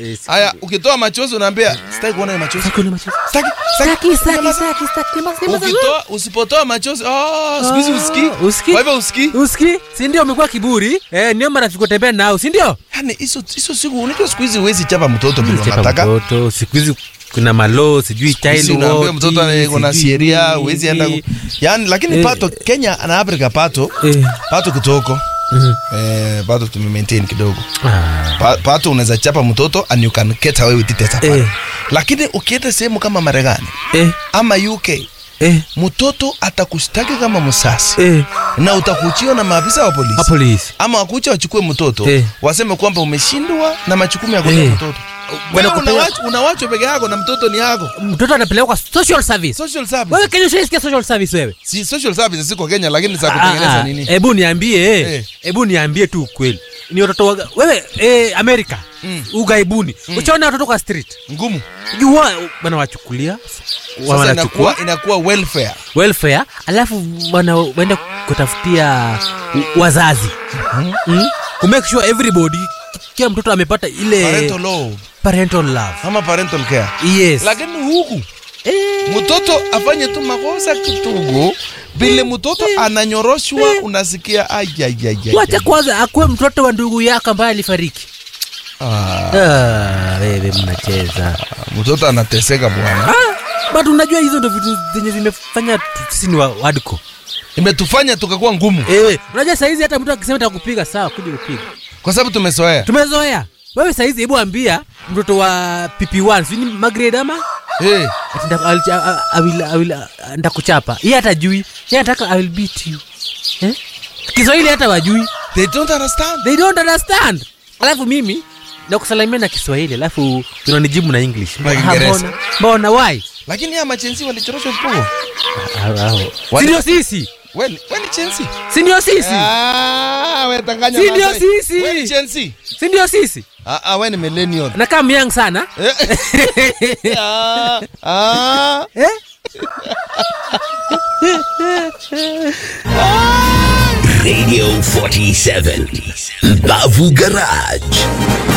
Eh, si- haya ukitoa machozi unaambia sitaki kuona hiyo machozi Hakuna machozi. Sitaki, Staki, staki, Nyamaza. staki, staki, nyamaza, nyamaza. ukitoa usipotoa machozi oh, siku hizi usikii Ah, usikii? kwa hivyo usikii Usikii? Si ndio umekuwa kiburi? Eh, ndio marafiki utembea nao, si ndio? yani hizo hizo siku unajua siku hizi huwezi chapa mtoto vile Chapa unataka mtoto, siku hizi kuna malo, sijui child Sisi unaambia watch, mtoto ana- kuna sijui sheria nini. huwezi enda ku... yani lakini Eh. pato Kenya na Afrika pato Eh. pato kitoko Mhm. eh, pato tume maintain kidogo Ah. Pa- pato unaweza chapa mtoto and you can get away with it as a father. Eh. lakini ukienda sehemu kama Marekani Eh, ama UK eh, mtoto atakushtaki kama msasi eh. na utakuchiwa na maafisa wa polisi A police. ama wakucha wachukue mtoto Eh. waseme kwamba umeshindwa na majukumu ya kulea Eh. mtoto wewe Wanakupea- unawachwa unawachwa peke yako na mtoto ni yako Mtoto anapelekwa social service. social service Wewe Kenya ushaisikia social service wewe? si social service ziko Kenya lakini za Ah, kutengeneza ah, nini Hebu niambie, Eh. hebu niambie tu ukweli. Ni watoto wa wewe eh, Amerika. Ugaibuni. Uchaona watoto kwa street. ngumu Jua wanawachukulia. sasa Wanachukua inakuwa inakuwa welfare welfare alafu wana waenda kutafutia u- wazazi mm? ku make sure everybody kila mtoto amepata ile parental law parental love ama parental care yes lakini huku eh, mtoto afanye tu makosa kidogo vile mtoto ananyoroshwa unasikia ayayayay wacha kwanza akuwe mtoto wa ndugu yako ambaye alifariki ah, wewe mnacheza mtoto anateseka bwana ah, but unajua hizo ndo vitu zenye zimefanya tu- sisi ni wa- wadko imetufanya tukakuwa ngumu eh, unajua saizi hata mtu akisema takupiga sawa kuja kupiga kwa sababu tumezoea tumezoea wewe saizi hebu ambia mtoto wa pp1 sini magrade ama hey. Ati nda- I'll- I- I will- I will, uh, ndakuchapa iye hata jui ye anataka i will beat you eh? kiswahili hata wajui they don't understand they don't understand alafu mimi nakusalamia na kiswahili alafu unanijibu na english Na Ah, Kiingereza. mbona mbona why lakini ya machensi walichoroshwa vipogo si ndio sisi weni weni chensi si ndio sisi Ah, we tanganya Si ndio Masai. sisi? We ni chensi si ndio sisi ah, ah, we ni millennial nakaa myang sana Eh. ah, ah. eh? Radio 47. Bavu Garage.